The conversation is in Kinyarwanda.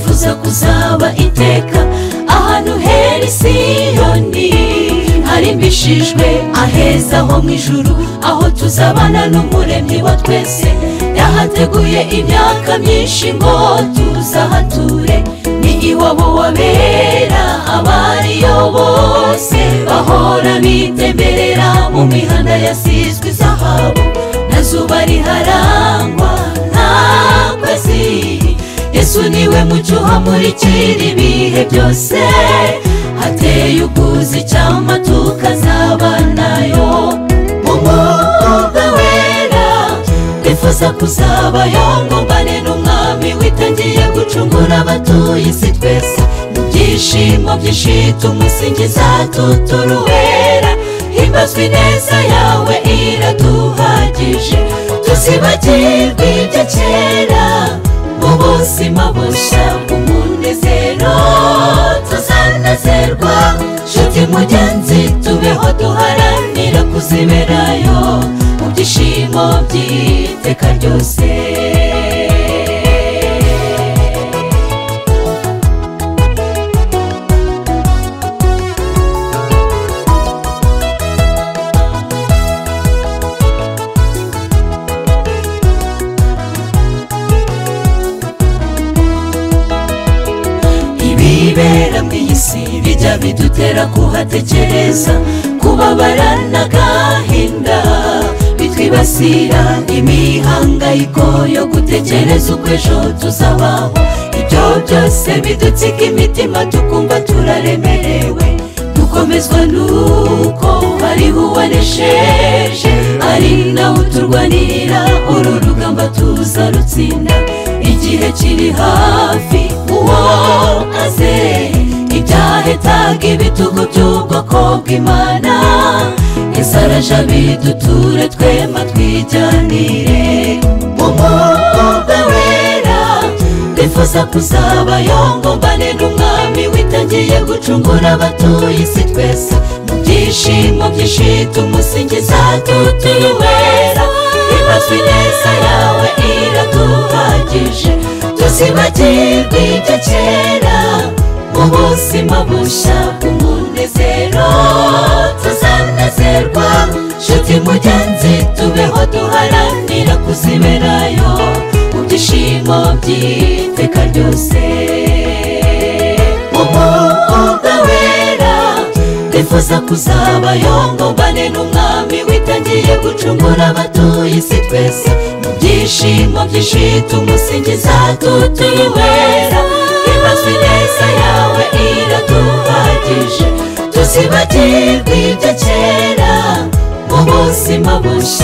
kuza kuzaba iteka ahantu hera isiyoni harimbishijwe aheza ho mu ijuru aho tuzabana n'umuremyi wa twese yahateguye imyaka myinshi ngo tuzahature ni iwabo wabera abariyo bose bahora bitemberera mu mihanda yasizwe izahabu na zuba riharangwa nta kwezi yesu niwe mucyo uhamurikira ibihe byose hateye ubwuzu icyampa tukazabanayo umwuka wera bifuza kuzabayo ngo mbane n'umwami witangiye gucungura abatuye isi twese mu byishimo byinshi tumusingiza tuturuwera himbazwa ineza yawe iraduhagije tuzibagirwe ibyo kera mu buzima bushya bw'umunezero tuzanezerwa nshuti mugenzi tubeho duharanira kuziberayo mu byishimo by'iteka ryose ibibera mu isi bijya bidutera kuhatekereza kubabara n'agahinda bitwibasira imihangayiko yo gutekereza uko ejo tuzabaho ibyo byose bidutsika imitima tukumva turaremerewe dukomezwa nuko hariho uwaresheje ari nawe uturwanirira uru rugamba tuza rutsinda igihe kiri hafi uwo aze ibyahetaga ibitugu by'ubwoko bw'imana isaraje abiduture twema twijyanire umukobwa wera bifuza kuzabayo ngo mbane n'umwami witangiye gucungura abatuye isi twese mu byishimo byinshi tumusingiza tutiri wera imazwi neza yawe iraduhagije tuzibagirwe ibyo kera mu buzima bushya bw'umunezero tuzanezerwa nshuti mugenzi tubeho duharanira kuziberayo mu byishimo by'iteka ryose umukobwa wera bifuza kuzabayo ngo mbane n'umwami witangiye gucungura abatuye isi twese mu byishimo byinshi tumusingiza tutuyibera imazwi neza yawe iraduhagije tuzibagirwe ibyo kera mu buzima bushya